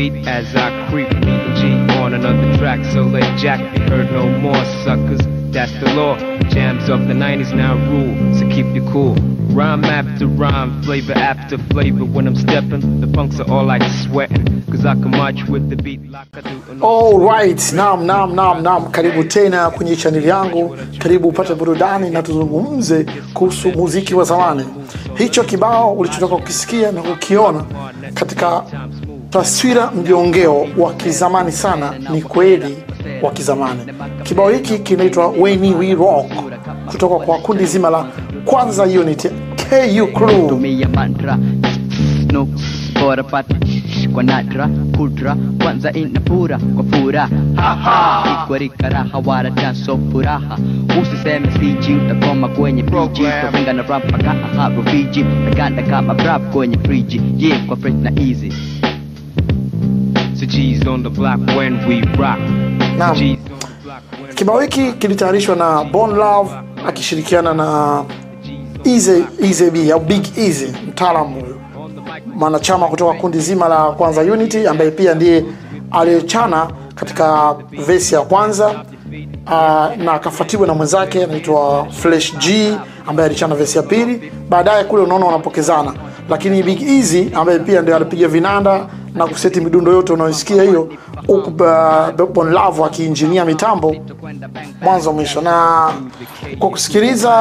beat as I creep. Meeting G on another track, so let Jack be heard no more, suckers. That's the law. Jams of the 90s now rule, so keep you cool. Rhyme after rhyme, flavor after flavor. When I'm stepping, the punks are all like sweating. Cause I can march with the beat like I do. on Alright, naam naam naam naam, karibu tena kwenye chaneli yangu, karibu upate burudani na tuzungumze kuhusu muziki wa zamani. Hicho kibao ulichotoka kukisikia na kukiona katika taswira mjongeo wa kizamani sana, ni kweli wa kizamani. Kibao hiki kinaitwa When We Rock kutoka kwa kundi zima la Kwanza Unit KU Crew. tumia mantra no bora pata kwa nadra kudra kwanza inapura kwa furaha haha ikwarika raha wala chanso furaha usiseme siji utakoma kwenye friji kwa venga na rap paka aha rufiji naganda kama rap kwenye friji yeah kwa fresh na easy So G's on the block when we rock. Naam. G's on the block when Kibao hiki kilitayarishwa na Bon Love akishirikiana na Easy Easy B au Big Easy, mtaalamu huyo, mwanachama kutoka kundi zima la Kwanza Unity, ambaye pia ndiye aliyechana katika vesi ya kwanza uh, na akafuatiwa na mwenzake anaitwa Flash G ambaye alichana vesi ya pili. Baadaye kule unaona wanapokezana, lakini Big Easy ambaye pia ndio alipiga vinanda na kuseti midundo yote unayoisikia hiyo, huku uh, Bon Love akiinjinia mitambo mwanzo mwisho. Na kwa kusikiliza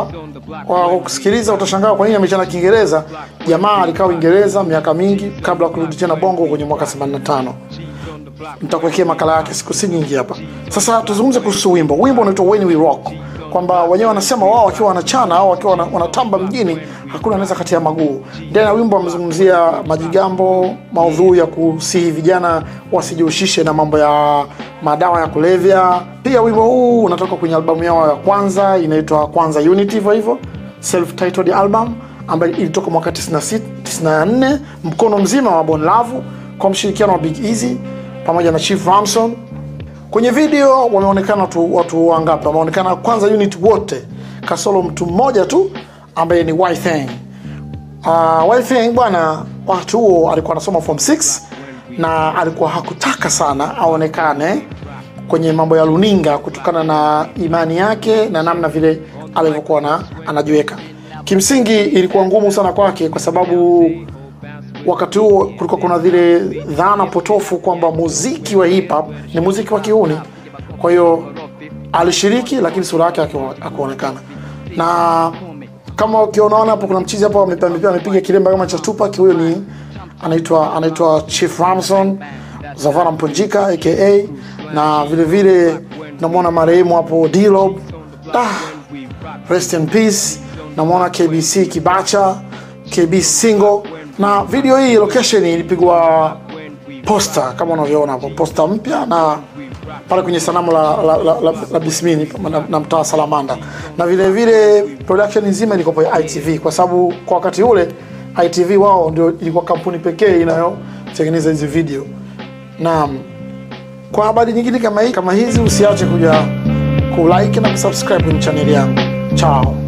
kwa kusikiliza utashangaa kwa nini amechana Kiingereza. Jamaa alikaa Uingereza miaka mingi kabla ya kurudi tena Bongo kwenye mwaka 85 nitakuwekea makala yake siku si nyingi hapa. Sasa tuzungumze kuhusu wimbo. Wimbo unaitwa When We Rock, kwamba wenyewe wanasema wao wakiwa wanachana au wakiwa wana- wanatamba mjini, hakuna anaweza kati ya maguu. Ndani ya wimbo wamezungumzia majigambo, maudhui ya kusihi vijana wasijihusishe na mambo ya madawa ya kulevya. Pia wimbo huu unatoka kwenye albamu yao ya kwanza inaitwa Kwanza Unity, hivyo hivyo self titled album ambayo ilitoka mwaka 96 94, mkono mzima wa Bon Love kwa mshirikiano wa Big Easy pamoja na Chief Ramson. Kwenye video wameonekana watu, watu wangapi? Wameonekana kwanza unit wote kasoro mtu mmoja tu ambaye ni Ythang. Uh, Ythang bwana, wakati huo alikuwa anasoma form 6 na alikuwa hakutaka sana aonekane kwenye mambo ya luninga kutokana na imani yake na namna vile alivyokuwa na anajiweka. Kimsingi ilikuwa ngumu sana kwake kwa sababu wakati huo kulikuwa kuna zile dhana potofu kwamba muziki wa hip hop ni muziki wa kiuni. Kwa hiyo alishiriki, lakini sura yake haku- hakuonekana. Na kama ukionaona hapo, kuna mchizi hapo amepiga amepiga- amepiga kilemba kama cha Tupac. Huyo ni anaitwa anaitwa Chief Ramson Zavara Mponjika aka, na vile vile namwona marehemu hapo D-Lob. Ah, rest in peace. Namwona KBC Kibacha, KB Single, na video hii location ilipigwa posta kama unavyoona hapo, posta mpya na pale kwenye sanamu la, la, la, la, la Bismini na, na mtaa Salamanda, na vile vile production nzima ilikuwa ya ITV, kwa sababu kwa wakati ule ITV wao ndio ilikuwa kampuni pekee inayotengeneza hizi video. Naam, kwa habari nyingine kama hii kama hizi usiache kuja kulike na kusubscribe kwenye chaneli yangu. Chao.